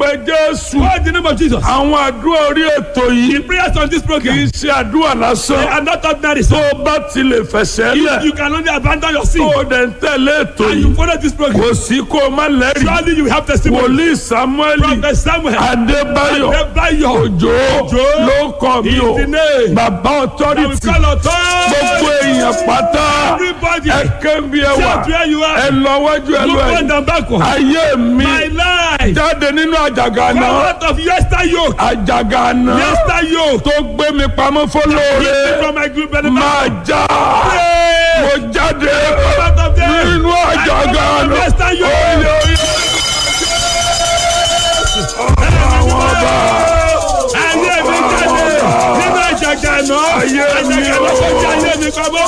pe jésù Call the name of Jesus. àwọn àdúrà orí ètò yìí The prayers on this kì í program ṣe àdúrà they lásán are not ordinary. tó So o bá ti lè fẹsẹ̀ if lẹ̀ you can only abandon your sin tó o dẹ̀ ń tẹ̀lé ètò and yìí you follow this program, kò sí kó o má lẹ́rìí surely you have testimony. wòlíì samuel Prophet Samuel, adébáyọ̀ Adébáyọ̀, òjò Òjó ló kọ́ mi o is the name. bàbá that we authority call authority. gbogbo èèyàn pátá Everybody, ẹ kébí ẹ wà shout where you ẹ are. lọ wájú ẹ lọ Look ẹ front and backward. ayé mi My life. jáde nínú àjàgà Come náà out of yester yoke. àjàgà náà Yester yoke. tó gbé mi pamọ́ Keep me fọlọ́ọ̀rẹ́ from my group máa já Pray. mo jáde Come out of there. nínú àjàgà I come out of náà yester yoke. oyè oyè àwọn ọba Ayé mi jáde nínú àjàgà náà. Ayé mi Àjàgà náà tó jẹ́ ayé mi pamọ́.